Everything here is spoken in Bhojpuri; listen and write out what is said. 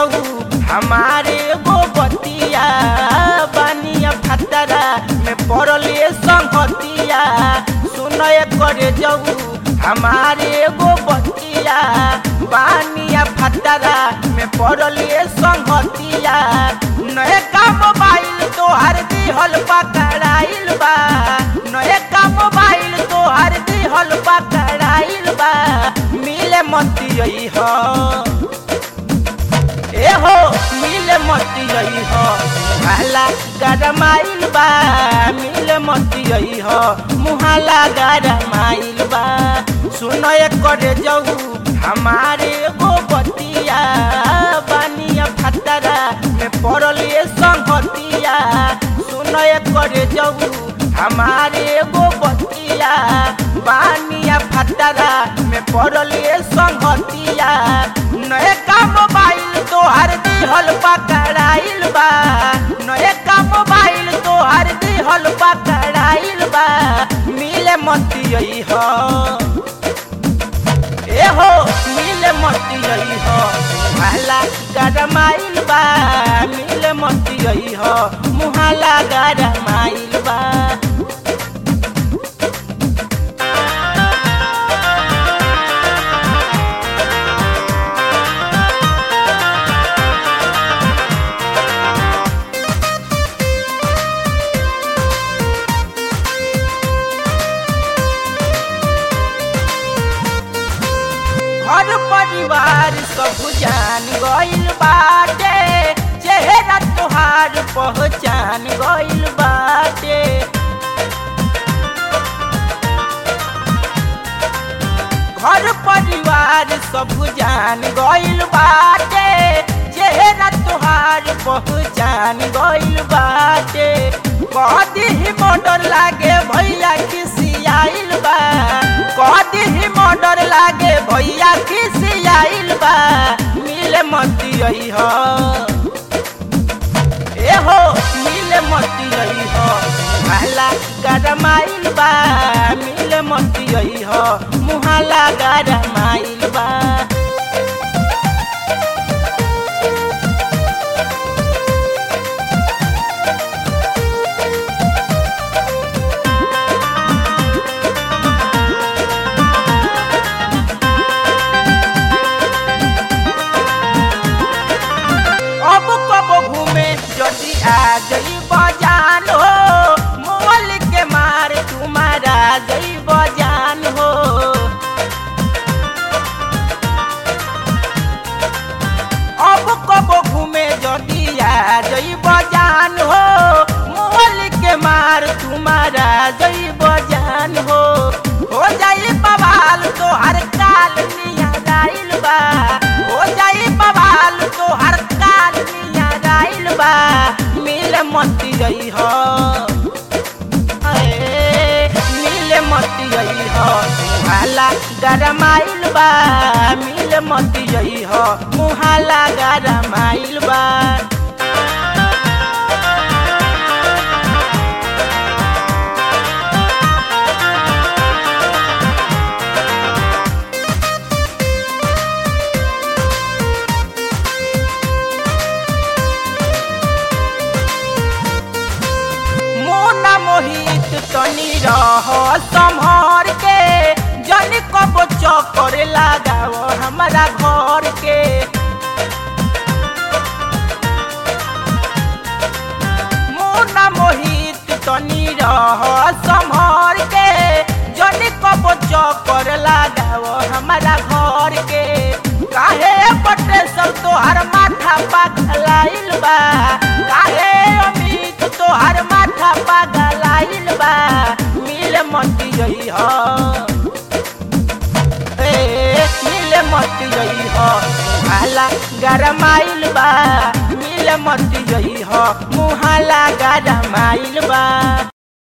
जाऊ हमारे गो बतिया बानिया फतरा में पड़ले संगतिया सुनय करे जाऊ हमारे गो बतिया बानिया फतरा में पड़ले संगतिया नए का मोबाइल तोहर दिहल पकड़ाइल बा नए का मोबाइल तोहर दिहल पकड़ाइल बा मिले मती हो ए हो मिले मती हो मुहाला गरमाइल बा मिले मती हो मुहाला गरमाइल बा सुनो करे जाऊ हमारे गो बतिया बानिया फतरा में पड़ले संगतिया सुनो करे जाऊ हमारे गो बतिया बानिया फतरा में पड़ले संगतिया नए का मोबाइल तोहर दिहल पकड़ाइल बा नए का मोबाइल तोहर दिहल पकड़ाइल बा मिले मती हो ए हो मिले मती हो मुहाला गरमाइल बा मिले मती हो मुहाला गरमाइल बा घर परिवार सब जान गइल बाटे चेहरा तोहार पहचान गइल बाटे घर परिवार सब जान गइल बाटे चेहरा तोहार पहचान गइल बाटे कदी ही मोटर लागे भैया खिसियाइल बा कदी ही मोटर लागे भैया खिसियाइल बा मिले मती हो ए हो मिले मती हो मुहाला गरमाइल बा मिले मती हो मुहाला गरमाइल बा अब कब घूमे जदि आ गई बजान हो मोल के मार तुम्हारा गई बजान हो अब कब घूमे जदि आ गई बजान हो मोल के मार तुम्हारा गई बजान हो हो जाई बवाल तो हर काल निया गाइल बा हो जाई बवाल तो हर काल निया गाइल बा मिल मती गई हो अए, मिल मती गई हो मुहाला गरमाइल बा मिल मती गई हो मुहाला गरमाइल बा मोना मोहित तनी रह संभर के जन कब चक्कर लगाओ हमारा घर के मोना मोहित तनी रह संभर के जन कब चक्कर लगाओ हमारा घर के काहे बटे सब तोहर माथा पगलाइल बा काहे अमित तोहर माथा पगलाइल बा मिल मती गई हो ए मिल मती गई हो मुहाला गरमाइल बा मिल मती गई हो मुहाला गरमाइल बा